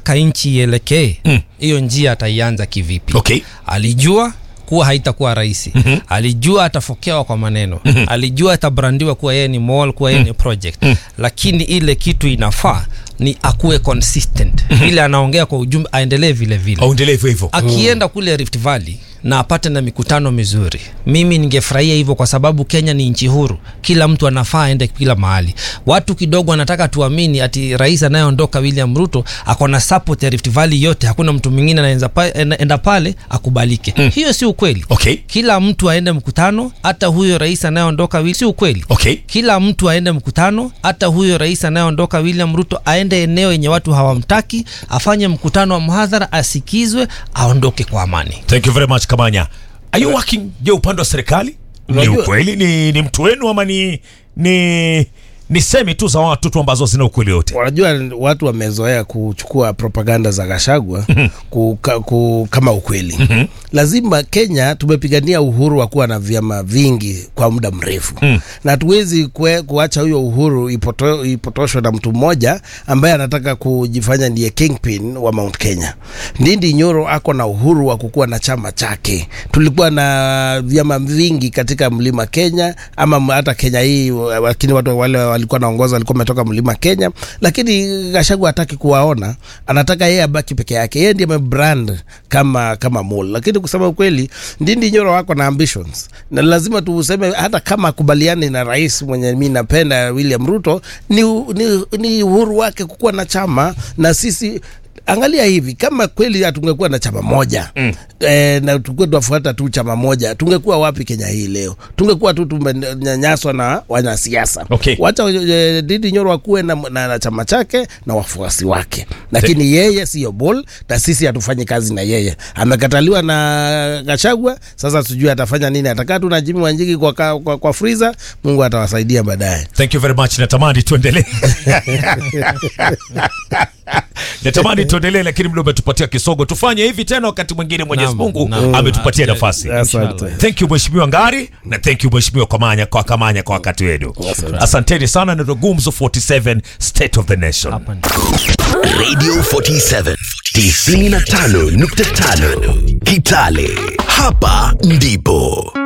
anataka nchi ielekee hiyo njia ataianza kivipi Okay. alijua kuwa haitakuwa rahisi mm-hmm. alijua atafokewa kwa maneno mm-hmm. alijua atabrandiwa kuwa yeye ni mall kuwa yeye ni project mm-hmm. lakini ile kitu inafaa ni akuwe consistent mm-hmm. ile anaongea kwa ujumbe aendelee vile vile Aendelee hivyo hivyo. akienda kule Rift Valley na apate na mikutano mizuri, mimi ningefurahia hivyo, kwa sababu Kenya ni nchi huru, kila mtu anafaa aende kila mahali. Watu kidogo wanataka tuamini ati rais anayeondoka William Ruto ako na support ya Rift Valley yote, hakuna mtu mwingine anaenda pa, enda- enda pale akubalike. Mm. Hiyo si ukweli. Okay. Kila mtu aende mkutano, hata huyo rais anayeondoka Wi- si ukweli. Okay. Kila mtu aende mkutano, hata huyo rais anayeondoka William Ruto aende eneo yenye watu hawamtaki, afanye mkutano wa mhadhara, asikizwe, aondoke kwa amani. Thank you very much Kamanya. Are you working je upande wa serikali? Ni Unajua- ukweli ni, ni mtu wenu ama ni ni ni semi tu za watu tu ambazo zina ukweli wote? Unajua watu wamezoea kuchukua propaganda za Gashagwa ku, ka, ku, kama ukweli. Lazima Kenya tumepigania uhuru wa kuwa na vyama vingi kwa muda mrefu na hatuwezi kue- kuacha huyo uhuru ipoto, ipotoshwe na mtu mmoja ambaye anataka kujifanya ndiye kingpin wa Mount Kenya. Ndindi Nyoro ako na uhuru wa kukuwa na chama chake. Tulikuwa na vyama vingi katika mlima Kenya ama m- hata Kenya hii, lakini watu wale walikuwa naongoza walikuwa wametoka mlima Kenya, lakini Gachagua hataki kuwaona, anataka yeye abaki peke yake. Yeye ndiye amebrand kama kama mole, lakini kusema ukweli, Ndindi Nyoro wako na ambitions na lazima tuseme, hata kama akubaliani na rais mwenye mi napenda William Ruto, ni, ni, ni uhuru wake kukuwa na chama na sisi angalia hivi kama kweli hatungekuwa na chama moja mm. e, na tungekuwa tunafuata tu chama moja tungekuwa wapi kenya hii leo tungekuwa tu tumenyanyaswa na wanasiasa Okay. wacha e, didi nyoro akuwe na, na, na chama chake na wafuasi wake lakini yeye siyo bol na sisi hatufanyi kazi na yeye amekataliwa na gachagwa sasa sijui atafanya nini atakaa tu na jimi wanjiki kwa, kwa, kwa, kwa friza mungu atawasaidia baadaye Thank you very much. Natamani tuendelee. Natamani tuendelee lakini muda umetupatia kisogo. Tufanye hivi tena wakati mwingine Mwenyezi Naam, Mungu naam. ametupatia Ah, nafasi. asante Thank you Mheshimiwa Ngari na thank you Mheshimiwa Kamanya kwa Kamanya kwa wakati wenu. Asanteni sana na Gumzo 47 State of the Nation. Hapa ni- Radio 47 95.5 Kitale. Hapa ndipo